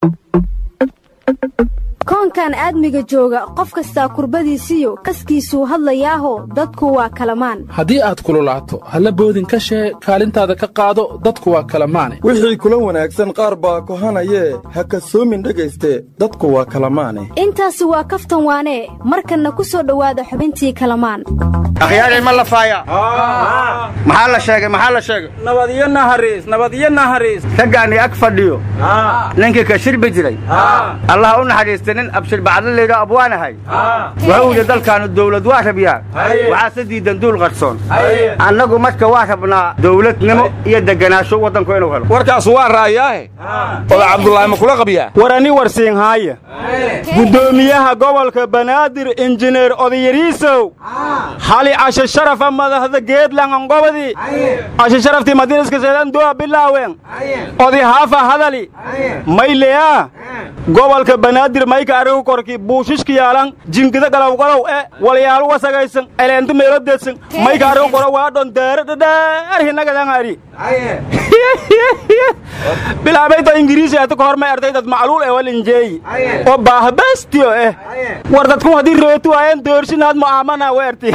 koonkan aadmiga jooga qof kastaa kurbadiisiyo kaskiisuu hadlayaaho dadku waa kalamaan haddii aad kululaato halla boodin ka shee kaalintaada ka qaado dadku waa kalamaane wixii kula wanaagsan qaar baa kohanayee ha kasoomin dhegayste dadku waa kalamaane intaasi waa kaftan waanee markanna ku soo dhowaada xubintii kalamaan akhyaarey ma lafaaya maxaa la sheegay maxaa la sheegay nabadyo nahariis nabadyo nahariis raggaani ag fadhiyo ninkii ka shirbi jiray allah u naxariista nin abshir bacdo laydha abwaanahay wuxuu yidhi dalkaannu dawlad waa rabyaa waxaase diidan duul qarsoon annagu marka waa rabnaa dawladnimo iyo deganaansho waddanku inuu helo warkaas waa raayaahe oda cabdulaahi ma kula qabyaa war ani warsiinhaaya guddoomiyaha gobolka banaadir injineer odayariisow hali cashe sharafa madaxda geedlanganqobadi cashe sharaftii madiinaska seedanduwa bilaawen odi haafa hadali mayleyaa gobolka banaadir mayka arigu korki buushishka yaalan jingida galowgalow e walyaalu wasagaysan eleenti meelodeedsan mayka arigu koro waadhon deere dhadheer hinagadan ari bilaabayta ingiriisi ati kahormay ardaydad macluul e walinjeeyi oo baahbastiyo eh war dadku haddii rooti waayeen doorsinaad mu'aamana weerti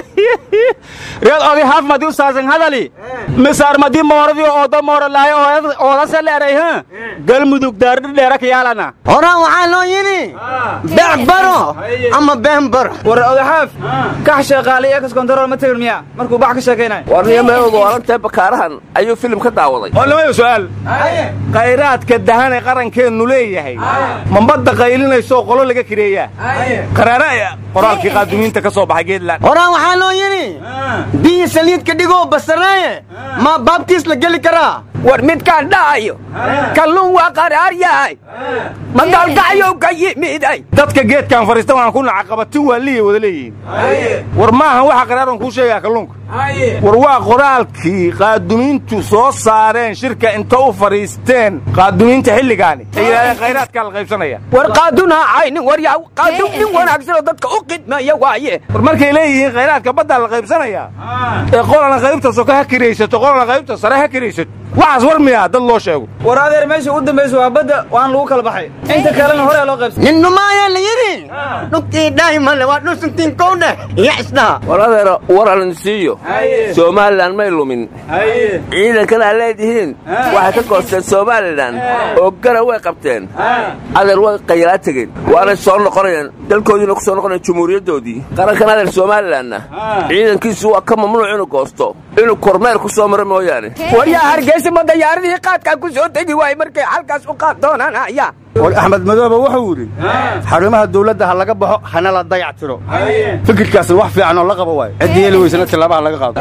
reed odi haaf madi u saasan hadali misaar madi mooradii ooda mooralaayo oodase leeray ha galmudug daardhidheera kayaalana horaan waxaa loo yidhi beec baro ama been baro war odaxaaf kax sheeqaalay ekas kontarool ma tegin miya markuu bax ka sheekaynay warniyo meeogo alagtee bakaarahan ayuu filim ka daawaday oo lamayo su'aal khayraadka dahanee qarankeennu leeyahay ma badda qaylinaysooo qolo laga kireeyaa qaraara qoraalkii qaadumiinta ka soo baxay geedland horaan waxaa loo yidhi biyi saliidka dhigoo basaraaye ma baabtiis la geli karaa war midkaan dha'ayo kalluun waa qaraar yahay ma gaalgacyow ka yimiday dadka geedkaan fadhiista waan ku nacaqabatin waa liya wada leeyihiin war maahan waxa qaraaran kuu sheegaa kalluunka war waa qoraalkii qaadumiintu soo saareen shirka inta u fadhiisteen qaadumiinta xilligaani ay yidhahdeen khayraadkaa la qaybsanaya war qaadun ha caynin war yaa qaadun nin wanaagsanoo dadka u qidmeeya waaye war markay leeyihiin khayraadka baddaa la qaybsanayaa ee qolana qaybta soka ha kiraysato qolana qaybta sare ha kiraysato waxaas war miyaa dad loo sheego war adeer meesha u dambaysa waa badda waan lagu kala baxay inta kalena horea loo qaybsan nin numaayaa la yidhi dhugtii dhaahimale waa dhusuntiin kowdheh iyo isdhaha war adeero war alin siiyo somalilan may lumin ciidankan aa leedihiin waxay ka goosteen somalilan oo gara way qabteen adeer way qayalaa tegeen waanay soo noqonayaan dalkoodiina ku soo noqonayan jumhuuriyaddoodii qarankan adeer somalilanna ciidankiisu waa ka mamnuuc inuu goosto inuu kormeer ku soo maro mooyaane waryaa hargeysa ma dayaaradihii qaadkaa ku soo tegi waayey markay halkaas u qaad doonanaya war axmed madoobe wuxuu yidhi xarumaha dawladda ha laga baxo hana la dayac tiro fikirkaasna wax fiican oo la qabo waayo ciddii heli weysana tillaabaha laga qaado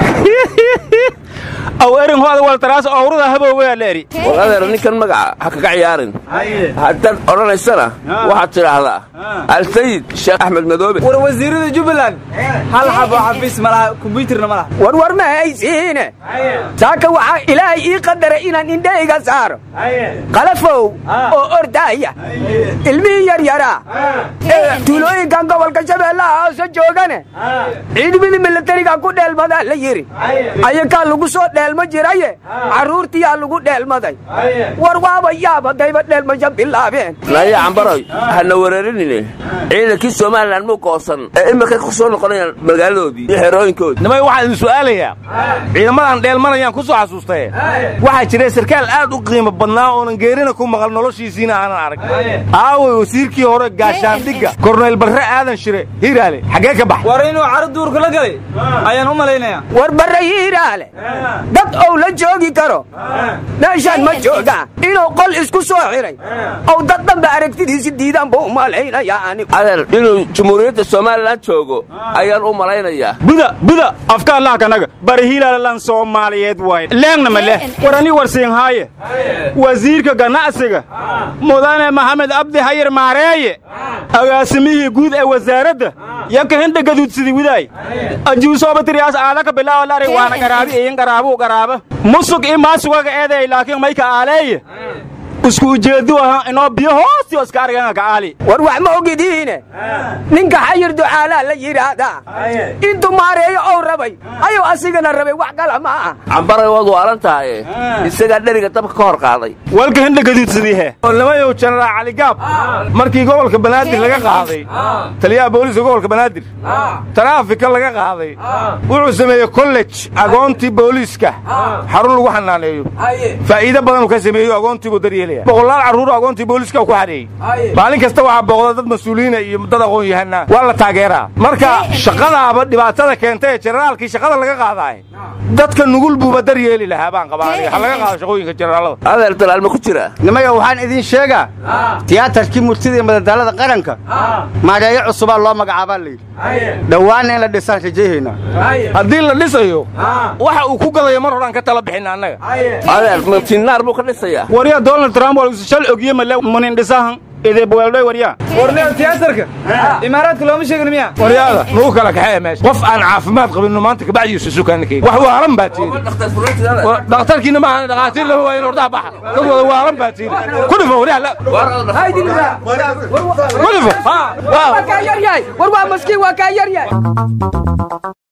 aw erin hooda waltaraas owrada habooweyaa leeri war adeer ninkan magaca ha kaga ciyaarin haddaad odhanaysana waxaad tidhaahdaa alsayid sheekh axmed madoobe war wasiirada jubbaland hal xabo xafiis ma laha kombyuutarna ma laha war war ma haysiine saaka waxaa ilaahay ii qadaray inaan indhahayga saaro qalafow oo ordaaya ilmihii yaryaraa ee tuulooyinkan gobolka shabeellaha hoose joogane ciidamidii milatariga ku dheelmadaa la yidhi ayakaa lagu soo dheelma jiraye carruurtiyaa lagu dheelmaday war waaba yaab haddayba dheelmasha bilaabeen naya cambaroy hana wereerinine ciidankii somalilan muu goosan ee imikay ku soo noqonayaan magaaladoodii iyo xerooyinkoodii nimay waxaan idin su'aalayaa ciidamadan dheelmanayaan ku soo xasuustaye waxaa jira sarkaal aad u qiimo badnaa oonan geerina ku maqal noloshiisiina aanan arag aaway wasiirkii hore gaashaandhigga korneyl barre aadan shire hiiraale xaggee ka bax war inuu caro duurka la galay ayaan u malaynayaa war barre hiiraale dad ou la joogi karo meeshaan ma joogaa inuu qol isku soo xiray ow dad dhanba aragtidiisi diidaan buu u malaynayaa anigu adeer inuu jumhuuriyadda somalilan joogo ayaan u malaynayaa buda buda afka allah kanaga bari hilaalalan soomaaliyeed waay leegna ma leh war ani warsiinhaaye wasiirka ganacsiga mudane maxamed abdi hayir maareeye agaasimihii guud ee wasaaradda yaka hinda gaduudsidi widaay ajuusoobatiriyaas aadaka bilaawalari waana garaabi iyin garaabuu garaaba musug i maasugaga eeday laakiin mayka aaleeye isku ujeedu ahaa inoo biyo hoosti oo iska argana kacaali war wax ma ogidiine ninka xayir ducaalaa la yidhaahdaa intuu maareeyo ou rabay ayuu asigana rabay wax kala ma aha cambaray waad waalan tahaye isagaa dheriga dabka ka hor qaaday walka hindha gaduudsadiihe nimayow jenaraal cali gaab markii gobolka banaadir laga qaaday taliyaha booliiska gobolka banaadir taraafika laga qaaday wuxuu sameeyey kollej agoontii booliiska xarun lagu xanaaneeyo faa'iido badanuu ka sameeyo agoontiibuu daryeelaya boqolaal carruur agoontii booliiska ku xareeyey maalin kasta waxaa booqda dad mas-uuliyiina iyo dad aqoon yahanaa waa la taageeraa marka shaqadaaba dhibaatada keenta ee jenaraalkii shaqada laga qaadaay dadka nugul buuba daryeeli lahaa baan qabaanaya ha laga qaado shaqooyinka jenaraalada adeer dalaal ma ku jira nimayo waxaan idiin sheegaa tiyaatarkii murtida iyo madadaalada qaranka maareeyo cusubaa loo magacaabaa layidhi dhowaanna in la dhisaan rajayhaynaa haddii la dhisayo waxa uu ku gadayo mar horaan ka tala bixina annaga adeer matiinaar buu ka dhisayaa warya donald trump waa shal ogiye male munin dhisahan ideebweeldhoy warya warneo tiyaatarka imaaraadka looma sheegin miya waryaada nugu kala kaxeeya meesha qof aan caafimaad qabinno maanta kabacdiisu sukaanakeyga wax waalan baa tiiri dhakhtarkiina maahan dhakhaatiir lama waayin ordaha baxa dad wada waalan baa tiiri ku dhifo waryaa ku dhifo war waa kaa yaryahay war waa maskiin waa kaa yaryahay